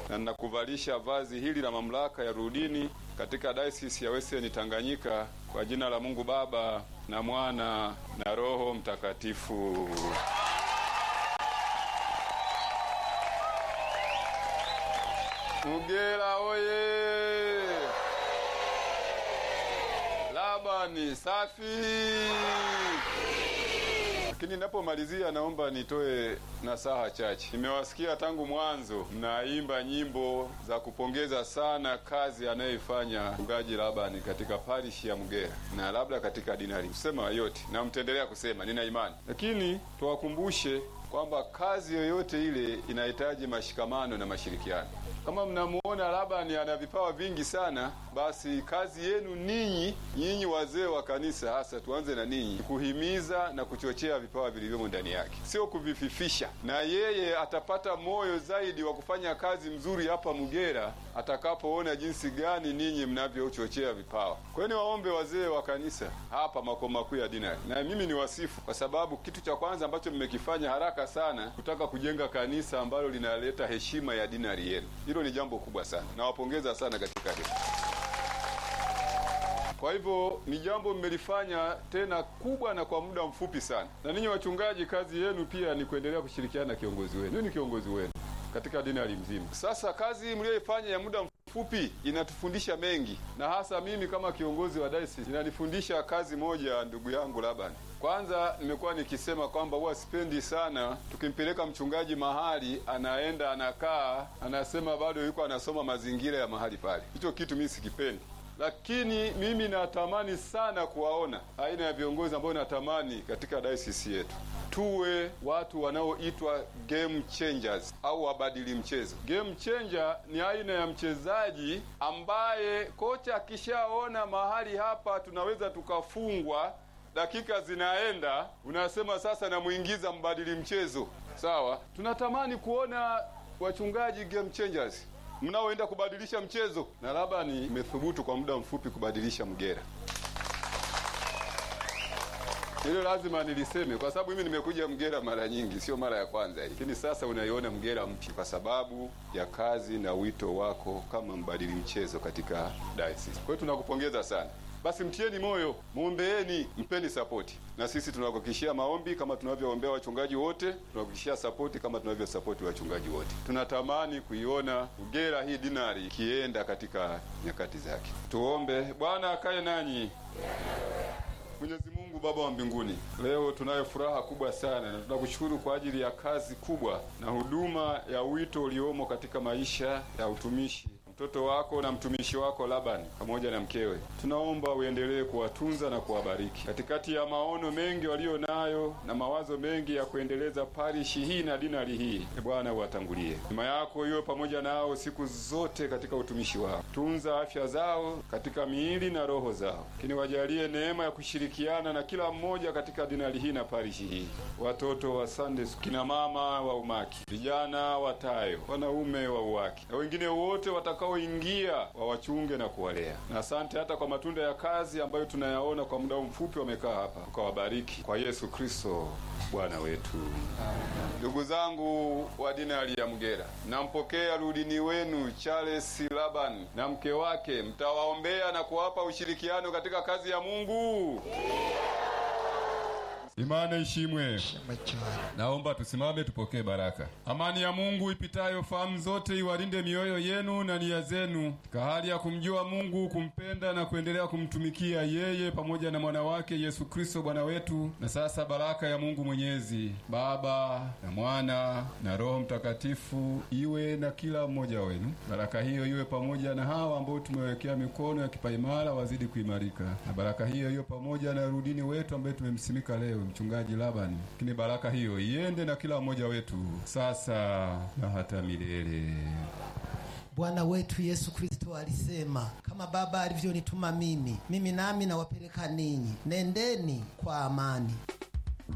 na ninakuvalisha vazi hili la mamlaka ya rudini katika Dayosisi ya Western Tanganyika kwa jina la Mungu Baba na Mwana na Roho Mtakatifu. Mugera oye! Labani safi! Lakini ninapomalizia naomba nitoe nasaha chache. Nimewasikia tangu mwanzo mnaimba nyimbo za kupongeza sana kazi anayoifanya mchungaji Labani katika parishi ya Mgera na labda katika dinari, kusema yote na mtaendelea kusema, nina imani. Lakini tuwakumbushe kwamba kazi yoyote ile inahitaji mashikamano na mashirikiano. Kama mnamuona Labani ana vipawa vingi sana, basi kazi yenu ninyi nyinyi wazee wa kanisa, hasa tuanze na ninyi, kuhimiza na kuchochea vipawa vilivyomo ndani yake, sio kuvififisha. Na yeye atapata moyo zaidi wa kufanya kazi mzuri hapa Mugera atakapoona jinsi gani ninyi mnavyochochea vipawa. Kwa hiyo niwaombe wazee wa kanisa hapa makao makuu ya dinari, na mimi ni wasifu, kwa sababu kitu cha kwanza ambacho mmekifanya haraka sana kutaka kujenga kanisa ambalo linaleta heshima ya dinari yenu. Hilo ni jambo kubwa sana, nawapongeza sana katika hilo. Kwa hivyo ni jambo mmelifanya tena kubwa na kwa muda mfupi sana. Na ninyi wachungaji, kazi yenu pia ni kuendelea kushirikiana na kiongozi wenu. Ni kiongozi wenu katika dinari mzima. Sasa kazi mliyoifanya ya muda mfupi inatufundisha mengi, na hasa mimi kama kiongozi wa dayosisi inanifundisha kazi moja, ndugu yangu Labani. Kwanza nimekuwa nikisema kwamba huwa sipendi sana tukimpeleka mchungaji mahali anaenda anakaa anasema bado yuko anasoma mazingira ya mahali pale. Hicho kitu mimi sikipendi lakini mimi natamani sana kuwaona aina ya viongozi ambao natamani katika dayosisi yetu tuwe watu wanaoitwa game changers au wabadili mchezo. Game changer ni aina ya mchezaji ambaye kocha akishaona mahali hapa tunaweza tukafungwa, dakika zinaenda, unasema sasa namuingiza mbadili mchezo. Sawa, tunatamani kuona wachungaji game changers mnaoenda kubadilisha mchezo, na labda ni imethubutu kwa muda mfupi kubadilisha Mgera. Hilo lazima niliseme kwa sababu mimi nimekuja Mgera mara nyingi, sio mara ya kwanza hii. Lakini sasa unaiona Mgera mpya kwa sababu ya kazi na wito wako kama mbadili mchezo katika dayosisi. Kwa hiyo tunakupongeza sana. Basi mtieni moyo, muombeeni, mpeni sapoti, na sisi tunakuhakikishia maombi kama tunavyoombea wachungaji wote, tunakuhakikishia sapoti kama tunavyosapoti wachungaji wote. Tunatamani kuiona Ugera hii dinari ikienda katika nyakati zake. Tuombe. Bwana akae nanyi. Mwenyezi Mungu Baba wa mbinguni, leo tunayo furaha kubwa sana na tunakushukuru kwa ajili ya kazi kubwa na huduma ya wito uliomo katika maisha ya utumishi mtoto wako na mtumishi wako Labani pamoja na mkewe. Tunaomba uendelee kuwatunza na kuwabariki katikati ya maono mengi walio nayo na mawazo mengi ya kuendeleza parishi hii na dinari hii. E Bwana, uwatangulie, neema yako iwe pamoja nao siku zote katika utumishi wao. Tunza afya zao katika miili na roho zao, lakini wajalie neema ya kushirikiana na kila mmoja katika dinari hii na parishi hii. Watoto wa Sunday, kina mama wa umaki, vijana wa tayo, wanaume wa uwaki na wengine wote watakao ingia wawachunge na kuwalea. Na asante hata kwa matunda ya kazi ambayo tunayaona kwa muda mfupi wamekaa hapa, ukawabariki kwa Yesu Kristo Bwana wetu. Ndugu zangu wa dinari ya Mgera, nampokea rudini wenu Charles Laban na mke wake, mtawaombea na kuwapa ushirikiano katika kazi ya Mungu. Imana ishimwe. Naomba tusimame tupokee baraka. Amani ya Mungu ipitayo fahamu zote iwalinde mioyo yenu na nia zenu katika hali ya kumjua Mungu, kumpenda na kuendelea kumtumikia yeye pamoja na mwana wake Yesu Kristo Bwana wetu. Na sasa baraka ya Mungu Mwenyezi, Baba na Mwana na Roho Mtakatifu iwe na kila mmoja wenu. Baraka hiyo iwe pamoja na hawa ambao tumewekea mikono ya kipaimara, wazidi kuimarika, na baraka hiyo iwe pamoja na rudini wetu ambaye tumemsimika leo mchungaji Labani. Lakini baraka hiyo iende na kila mmoja wetu sasa na hata milele. Bwana wetu Yesu Kristo alisema, kama Baba alivyonituma mimi, mimi nami nawapeleka ninyi, nendeni kwa amani.